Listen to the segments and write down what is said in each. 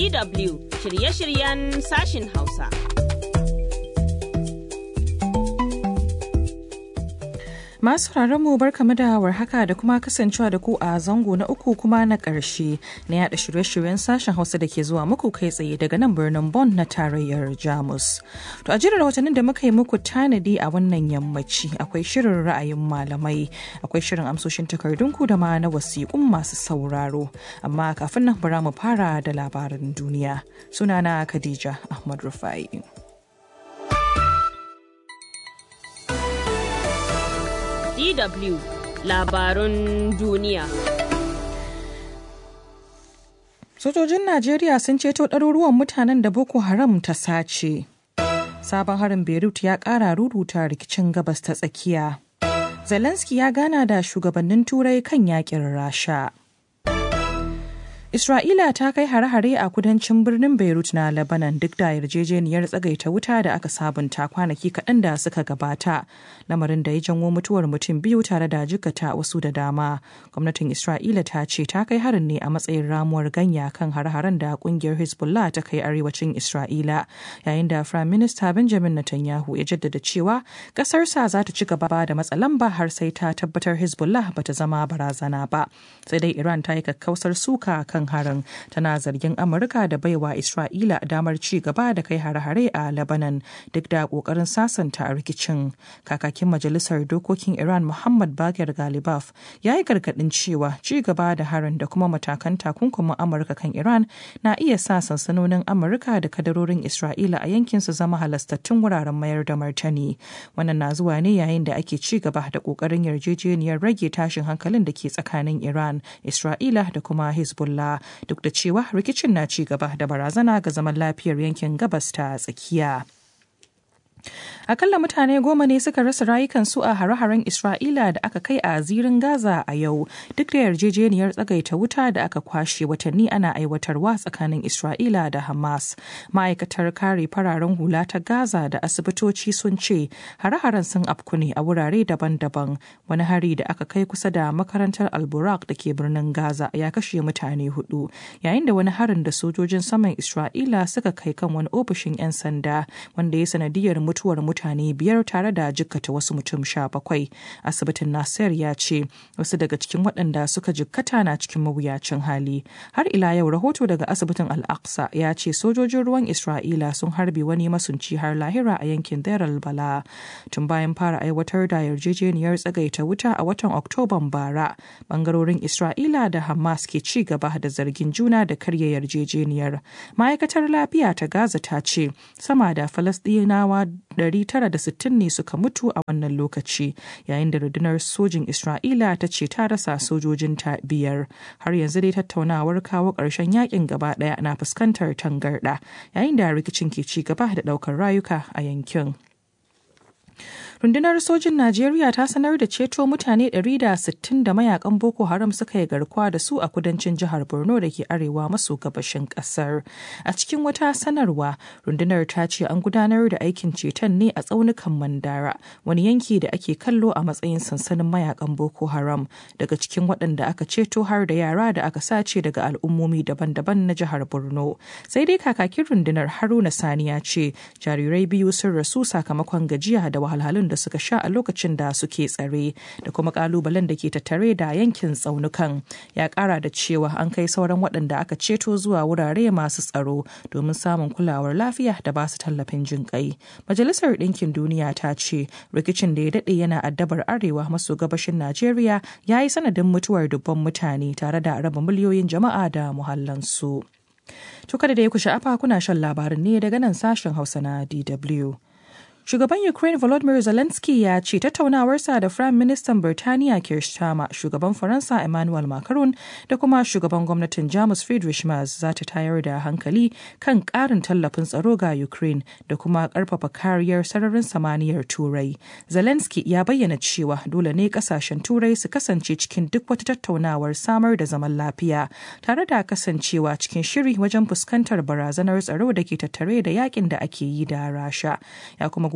DW shirye-shiryen sashin Hausa. Masu mu barkamu da warhaka da kuma kasancewa da ku a zango na uku kuma na ƙarshe na yada shirye-shiryen sashen Hausa da ke zuwa muku kai tsaye daga nan birnin Bonn na tarayyar Jamus. To a jirar rahotannin da muka yi muku tanadi a wannan yammaci akwai shirin ra'ayin malamai, akwai shirin amsoshin takardunku da ma na wasiƙun masu sauraro. Amma kafin nan bara mu fara da labaran duniya. Sunana Khadija Ahmad Rufai. DW labarun duniya. Sojojin Najeriya sun ceto ɗaruruwan mutanen da Boko Haram ta sace. Sabon harin Beirut ya ƙara ruruta rikicin gabas ta tsakiya. Zelensky ya gana da shugabannin Turai kan yakin Rasha. Isra'ila ta kai hare-hare a kudancin birnin Beirut na Lebanon duk da yarjejeniyar tsagaita wuta da aka sabunta kwanaki kaɗan da suka gabata, lamarin da ya janwo mutuwar mutum biyu tare da jikata wasu da dama. Gwamnatin Isra'ila ta ce ta kai harin ne a matsayin ramuwar ganya kan hare-haren da kungiyar Hezbollah ta kai arewacin Isra'ila, yayin da Firayim Minista Benjamin Netanyahu ya jaddada cewa ƙasarsa za ta ci gaba da matsa lamba har sai ta tabbatar Hezbollah ba ta zama barazana ba. Sai dai Iran ta yi kakkausar suka kan kan harin tana zargin amurka da baiwa isra'ila damar ci gaba da kai hare-hare a lebanon duk da kokarin sasanta a rikicin kakakin majalisar dokokin iran muhammad bagir galibaf ya yi gargadin cewa ci gaba da harin da kuma matakan takunkumin amurka kan iran na iya sa sansanonin amurka da kadarorin isra'ila a yankin su zama halastattun wuraren mayar da martani wannan na zuwa ne yayin da ake ci gaba da kokarin yarjejeniyar rage tashin hankalin da ke tsakanin iran isra'ila da kuma hezbollah duk da cewa rikicin na ci gaba da barazana ga zaman lafiyar yankin gabas ta tsakiya. Akalla mutane goma ne suka rasa rayukansu a hare-haren Isra'ila da aka kai a zirin Gaza a yau duk da yarjejeniyar tsagaita wuta da aka kwashe watanni ana aiwatarwa tsakanin Isra'ila da Hamas. Ma'aikatar kare fararen hula ta Gaza da asibitoci sun ce hare-haren sun afku ne a wurare daban-daban. Wani hari da aka kai kusa da makarantar Alburak da ke birnin Gaza ya kashe mutane hudu, yayin da wani harin da sojojin saman Isra'ila suka kai kan wani ofishin 'yan sanda wanda ya sanadiyar mutuwar mutane biyar tare da jikkata wasu mutum sha bakwai asibitin nasir ya ce wasu daga cikin waɗanda suka jikkata na cikin mawuyacin hali har ila yau rahoto daga asibitin al-aqsa ya ce sojojin ruwan isra'ila sun harbe wani masunci har lahira a yankin deir bala tun bayan fara aiwatar da yarjejeniyar tsagaita wuta a watan oktoban bara bangarorin isra'ila da hamas ke ci gaba da zargin juna da karya yarjejeniyar ma'aikatar lafiya ta gaza ta ce sama da falasɗinawa 960 ne suka mutu a wannan lokaci yayin da rundunar sojin Isra'ila ta ce ta rasa sojojinta biyar. Har yanzu dai tattaunawar kawo ƙarshen yakin gaba ɗaya na fuskantar tangarɗa yayin da rikicin ke ci gaba da ɗaukar rayuka a yankin. rundunar sojin najeriya ta sanar da ceto mutane 160 da mayakan boko haram suka yi garkuwa da su a kudancin jihar borno da ke arewa maso gabashin kasar a cikin wata sanarwa rundunar ta ce an gudanar da aikin ceton ne a tsaunukan mandara wani yanki da ake kallo a matsayin sansanin mayakan boko haram daga cikin waɗanda aka ceto har da yara da aka sace daga al'ummomi daban-daban na jihar borno sai dai kakakin rundunar haruna sani ya ce jarirai biyu sun rasu sakamakon gajiya da wahalhalun da suka sha a lokacin da suke tsare da kuma kalubalen da ke tattare da yankin tsaunukan ya kara da cewa an kai sauran waɗanda aka ceto zuwa wurare masu tsaro domin samun kulawar lafiya da ba su tallafin jin kai majalisar ɗinkin duniya ta ce rikicin da ya daɗe yana addabar arewa maso gabashin najeriya ya yi sanadin mutuwar dubban mutane tare da raba miliyoyin jama'a da muhallansu. To kada da ya ku sha'afa kuna shan labarin ne daga nan sashen Hausa na DW. Shugaban Ukraine Volodymyr Zelensky ya ce tattaunawarsa da Firayim Ministan Birtaniya Keir Starmer, shugaban Faransa Emmanuel Macron da kuma shugaban gwamnatin Jamus Friedrich Merz za ta tayar da hankali kan ƙarin tallafin tsaro ga Ukraine da kuma ƙarfafa kariyar sararin samaniyar Turai. Zelensky ya bayyana cewa dole ne ƙasashen Turai su kasance cikin duk wata tattaunawar samar da zaman lafiya tare da kasancewa cikin shiri wajen fuskantar barazanar tsaro da ke tattare da yakin da ake yi da Rasha. Ya kuma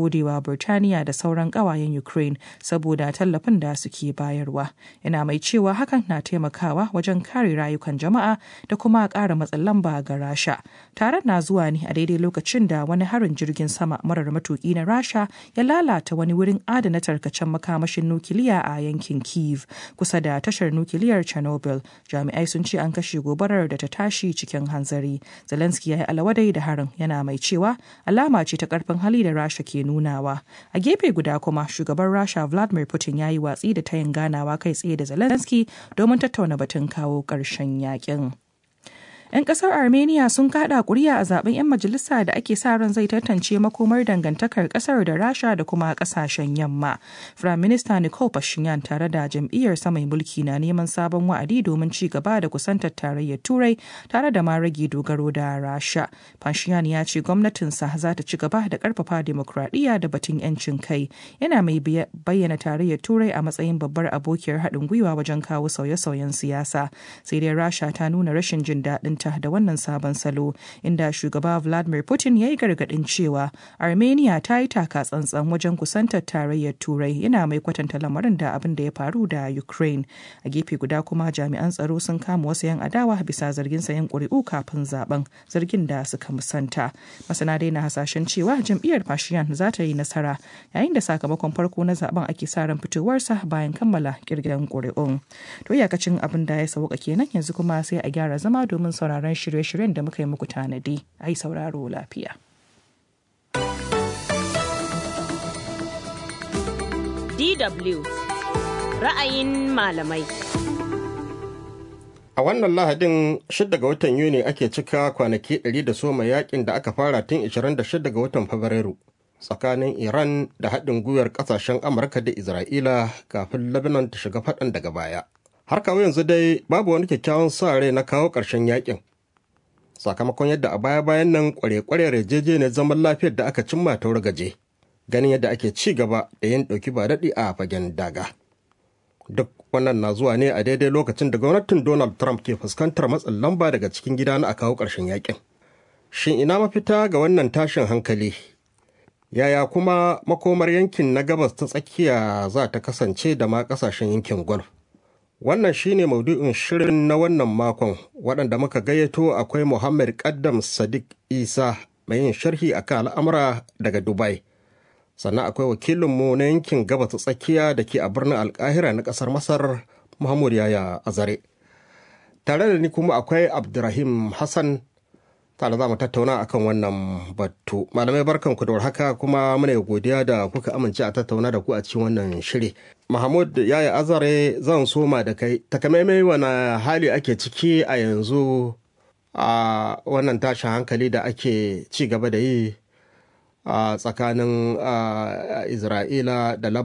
godewa Birtaniya da sauran ƙawayen Ukraine saboda tallafin da suke bayarwa. Yana mai cewa hakan na taimakawa wajen kare rayukan jama'a da kuma ƙara matsin lamba ga Rasha. Taron na zuwa ne a daidai lokacin da wani harin jirgin sama marar matuƙi na Rasha ya lalata wani wurin adana tarkacen makamashin nukiliya a yankin Kiev kusa da tashar nukiliyar Chernobyl. Jami'ai sun ce an kashe gobarar da ta tashi cikin hanzari. Zelensky ya yi alawadai da harin yana mai cewa alama ce ta karfin hali da Rasha ke nunawa. A gefe guda kuma shugaban Rasha Vladimir Putin ya yi watsi da tayin ganawa kai tsaye da Zelensky domin tattauna batun kawo ƙarshen yakin. 'Yan kasar Armenia sun kada kuri'a a zaben 'yan majalisa da ake sa ran zai tantance makomar dangantakar kasar da Rasha da kuma kasashen yamma. Prime Minister Nicole Pashinyan tare da jam'iyyar mai mulki na neman sabon wa'adi domin ci gaba da kusantar tarayyar Turai tare da ma rage dogaro da Rasha. Pashinyan ya ce gwamnatinsa za ta ci gaba da karfafa demokradiyya da batun 'yancin kai. Yana mai bayyana tarayyar Turai a matsayin babbar abokiyar haɗin gwiwa wajen kawo sauye-sauyen siyasa. Sai dai Rasha ta nuna rashin jin daɗin ta da wannan sabon salo inda shugaba vladimir putin ya yi gargadin cewa armenia ta yi taka tsantsan wajen kusantar tarayyar turai yana mai kwatanta lamarin da abin da ya faru da ukraine a gefe guda kuma jami'an tsaro sun kama wasu 'yan adawa bisa zargin sayan ƙuri'u kafin zaben zargin da suka musanta masana dai na hasashen cewa jam'iyyar fashiyan za ta yi nasara yayin da sakamakon farko na zaben ake sa ran fitowarsa bayan kammala kirgiran ƙuri'un to iyakacin abin da ya sauka kenan yanzu kuma sai a gyara zama domin sauraron sauraron shirye-shiryen da muka yi muku tanadi a yi sauraro lafiya. DW ra'ayin malamai. A wannan Lahadin 6 ga watan Yuni ake cika kwanaki 100 da soma yakin da aka fara tun 26 ga watan Fabrairu tsakanin Iran da haɗin gwiwar ƙasashen Amurka da Isra'ila kafin Lebanon ta shiga faɗan daga baya. Har kawo yanzu dai babu wani kyakkyawan sa rai na kawo ƙarshen yakin. sakamakon yadda a baya-bayan nan kware-kware yarjejeniyar zaman lafiyar da aka cimma ta gaje ganin yadda ake ci gaba da yin ɗauki ba daɗi a fagen daga duk wannan na zuwa ne a daidai lokacin da gwamnatin donald trump ke fuskantar matsin lamba daga cikin gida na a kawo ƙarshen yakin shin ina mafita ga wannan tashin hankali yaya kuma makomar yankin na gabas ta tsakiya za ta kasance da ma ƙasashen yankin gulf Wannan shine maudu'in shirin na wannan makon waɗanda muka gayyato akwai Muhammad Kaddam Sadiq Isa mai yin sharhi akan al'amura daga Dubai. Sannan akwai wakilinmu na yankin gabas tsakiya da ke a birnin Alkahira na ƙasar Masar Muhammad Yaya Azare. Tare da ni kuma akwai Abdurrahim Hassan tare za mu tattauna akan wannan batu. Malamai barkanku da warhaka kuma muna godiya da kuka amince a tattauna da ku a cikin wannan shiri. Mahmud Yaya Azare zan soma da kai, takamaimai wani hali ake ciki a yanzu a wannan tashin hankali da ake ci gaba da yi a tsakanin Isra'ila da